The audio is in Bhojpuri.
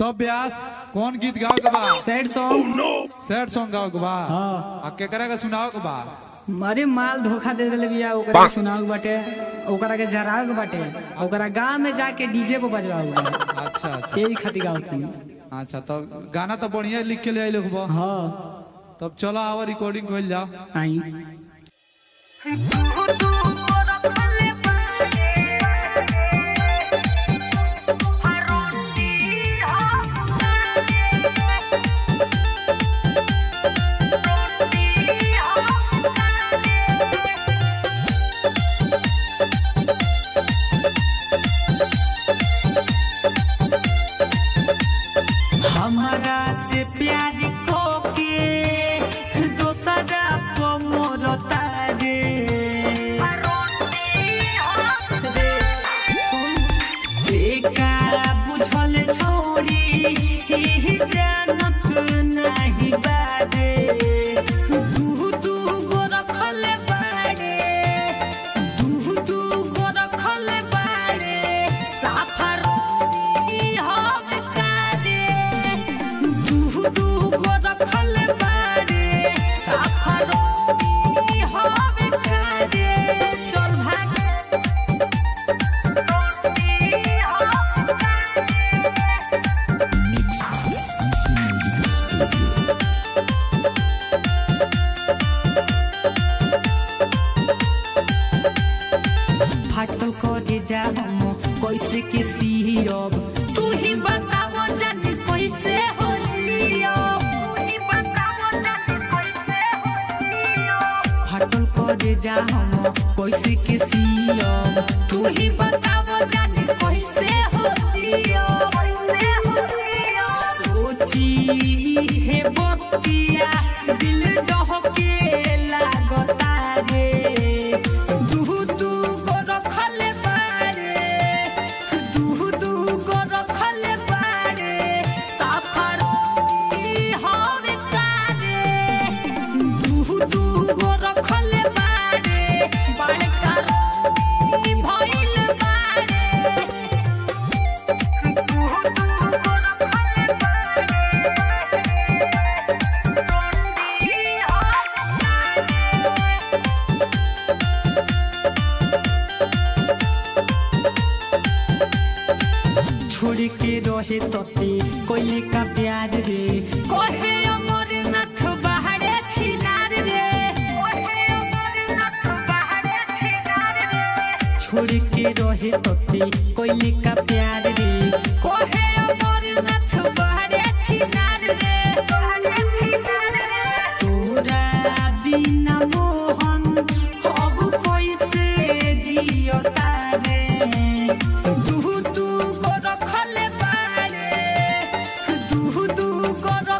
तब ब्यास कौन गीत गाओ के बा सैड सॉन्ग सैड सॉन्ग गाओ के बा हाँ आ केकरा के सुनाओ के बा अरे माल धोखा दे देले बिया ओकरा के सुनाओ के बाटे ओकरा के जराग बाटे ओकरा गांव में जाके डीजे पे बजवाओ बा अच्छा अच्छा यही खातिर गाओ तनी अच्छा तब गाना तो बढ़िया लिख के ले आई लोग बा हाँ तब चलो आवा रिकॉर्डिंग कइल जाओ आई हमरा से प्यार को के दोसरा को मोरता रे रे, सुन, बेकार बुझल छोड़ी ही जानत नाही बारे दू दू गो रखल बारे दू दू गो रखल बारे साफर हम कारे दू दू गो रखल बारे साफर हम कारे चल भाग फाटल करे जा हम कैसे के सीरब तू ही बताओ जानी कैसे हो जियब फाटल करे जा हम कैसे के सीरब तू ही बताओ जानी कैसे हो जियब सोची हे बतिया दिल डहके लागता रे दू दू गो रखल बारे दू दू गो रखल बारे साफर हम कारे दू दू गो रखल बारे बड़का भइल बारे छोड़ के रहे तते कोई का प्यार रे कहे अमरनाथ बाहरे छिनार रे छोड़ के रहे तते कोई का प्यार रे कहे अमरनाथ बाहरे छिनार रे तोरा बिना मोहन अब कैसे जियता रे दू दू गो रखल बारे दू दू गो